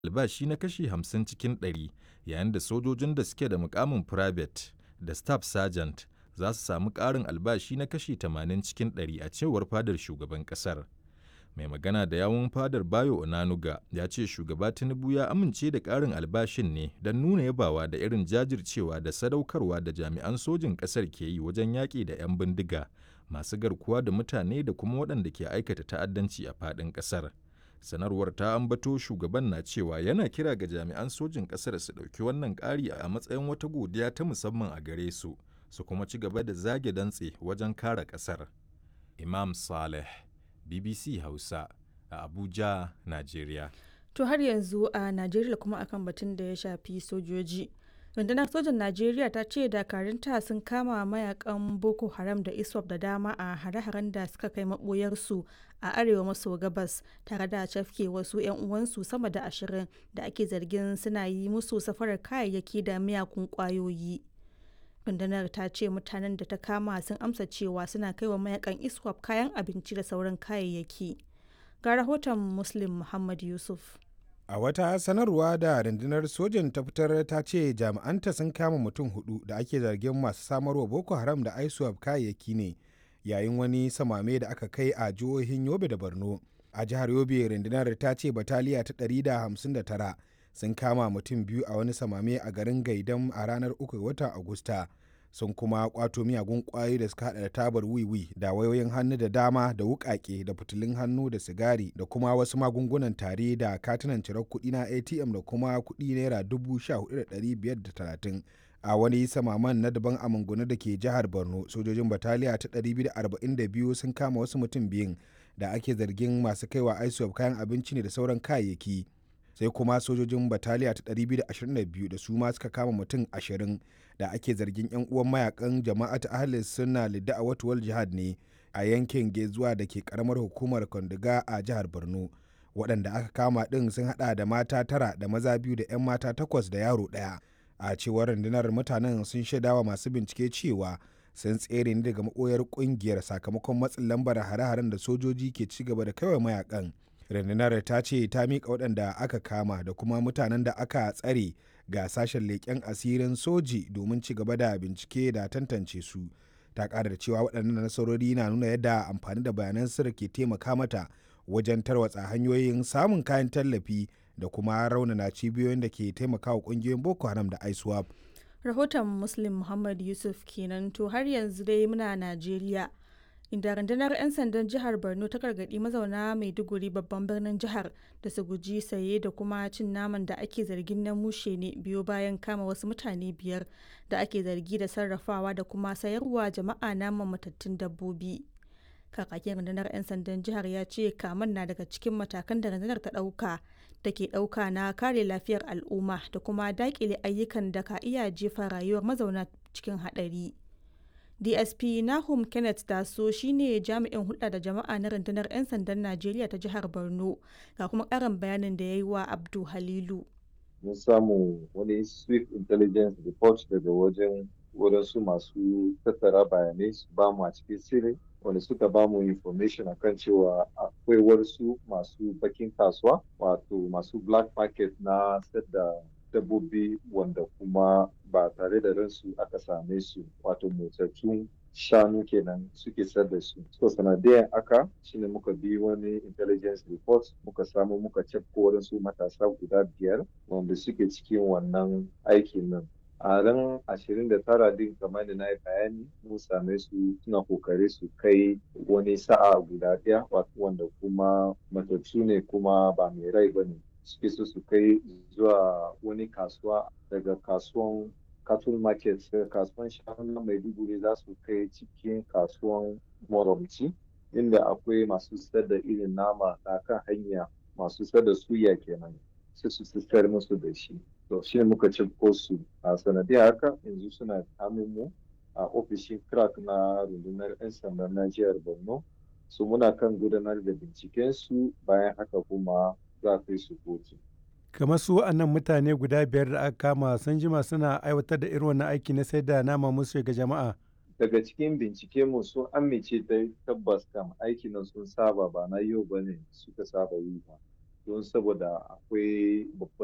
albashi na kashi 50 cikin ɗari, yayin da sojojin da suke da mukamin Private da Staff Sergeant za su sami ƙarin albashi na kashi 80 cikin ɗari a cewar fadar shugaban ƙasar. Mai magana da yawun fadar Bayo Onanuga ya ce shugaba Tinubu ya amince da ƙarin albashin ne don nuna yabawa da irin jajircewa da sadaukarwa da jami'an sojin ƙasar ke yi wajen yaƙi da 'yan bindiga masu garkuwa da mutane da kuma waɗanda ke aikata ta'addanci a faɗin ƙasar. Sanarwar ta ambato shugaban na cewa yana kira ga jami'an sojin ƙasar su ɗauki wannan ƙari a matsayin wata godiya ta musamman a gare su, su kuma ci gaba da zage dantse wajen kare ƙasar. Imam Saleh BBC Hausa a Abuja, Najeriya. To har yanzu a Najeriya kuma akan batun da ya shafi sojoji. Rundunar sojan Najeriya ta ce dakarunta sun kama mayakan Boko Haram da ISWAP da dama a hare-haren da suka kai maboyarsu a arewa maso gabas tare da cafke wasu 'yan uwansu sama da ashirin da ake zargin suna yi musu safarar kayayyaki da miyakun kwayoyi. rundunar ta ce mutanen da ta kama sun amsa cewa suna kai wa mayakan iswap kayan abinci da sauran kayayyaki ga rahoton muslim muhammad yusuf a wata sanarwa da rundunar sojan ta fitar ta ce jami'anta sun kama mutum hudu da ake zargin masu samarwa boko haram da iswap kayayyaki ne yayin wani samame da aka kai a jihohin yobe da borno a jihar yobe rundunar ta ce bataliya ta 159 sun kama mutum biyu a wani samame a garin gaidam a ranar 3 watan agusta sun kuma kwato miyagun kwayoyi da suka hada da tabar wiwi da wayoyin hannu da dama da wukake da fitilun hannu da sigari da kuma wasu magungunan tare da katunan cirar kuɗi na atm da kuma kuɗi naira dubu sha hudu da ɗari biyar da talatin a wani samaman na daban a mangunu da ke jihar borno sojojin bataliya ta 242 sun kama wasu mutum biyun da ake zargin masu kaiwa isop kayan abinci ne da sauran kayayyaki sai kuma sojojin bataliya ta 222 da su ma suka kama mutum 20 da ake zargin 'yan uwan mayakan jama'at ahlis suna lidda a watuwal jihad ne a yankin gezuwa da ke karamar hukumar kondiga a jihar borno waɗanda aka kama ɗin sun haɗa da mata tara da maza biyu da 'yan mata takwas da yaro ɗaya a cewar rundunar mutanen sun shaidawa masu bincike cewa sun tsere ne daga maɓoyar ƙungiyar sakamakon matsin lambar hare-haren da sojoji ke ci gaba da kaiwa mayakan rundunar ta ce ta miƙa waɗanda aka kama da kuma mutanen da aka tsare ga sashen leƙen asirin soji domin ci gaba da bincike da tantance su ta ƙara da cewa waɗannan nasarori na nuna yadda amfani da bayanan sirri ke taimaka mata wajen tarwatsa hanyoyin samun kayan tallafi da kuma raunana cibiyoyin da ke taimakawa ƙungiyoyin boko haram da iswap rahoton muslim muhammad yusuf kenan to har yanzu dai muna najeriya inda rundunar 'yan sandan jihar borno ta gargaɗi mazauna maiduguri babban birnin jihar da su guji saye da kuma cin naman da ake zargin na mushe ne biyo bayan kama wasu mutane biyar da ake zargi da sarrafawa da kuma sayarwa jama'a naman matattun dabbobi kakakin rundunar 'yan sandan jihar ya ce kaman na daga cikin matakan da rundunar ta ɗauka da ke ɗauka na kare lafiyar al'umma da kuma daƙile ayyukan da ka iya jefa rayuwar mazauna cikin haɗari. dsp nahum kenneth taso shine jami'in hulɗa da jama'a na rundunar 'yan sandan najeriya ta jihar borno ga kuma ƙarin bayanin da ya yi wa abdu halilu mun samu wani swift intelligence report daga wajen wadansu masu tattara bayanai su ba mu a cikin sirri wanda suka ba mu information akan cewa akwai wasu masu bakin kasuwa wato masu black market na da dabbobi wanda kuma ba tare da ransu aka same su wato motsattun shanu kenan suke sayar da su so sanadiyan aka shine muka bi wani intelligence report muka samu muka cefko wadansu matasa guda biyar wanda suke cikin wannan aikin nan a ran ashirin da tara din kamar da na yi bayani mun same su suna kokari su kai wani sa'a guda ɗaya wanda kuma matattu ne kuma ba mai rai ba ne suke so su kai zuwa wani kasuwa daga kasuwan cattle market daga kasuwan shanu na maiduguri za su kai cikin kasuwan moromci inda akwai masu sayar da irin nama na kan hanya masu sayar da suya kenan sai su sayar musu da shi to shi ne muka ci su a sanadiyar haka yanzu suna mu a ofishin crack na rundunar 'yan sandan na jihar borno su muna kan gudanar da binciken su bayan haka kuma za kai su kotu. kamar su wa'annan mutane guda biyar da aka kama sun jima suna aiwatar da irin wannan aiki na sai da nama musu ga jama'a daga cikin bincike mu sun amince dai tabbas kam aiki nan sun saba ba na yau ba ne suka saba yi ba don saboda akwai babban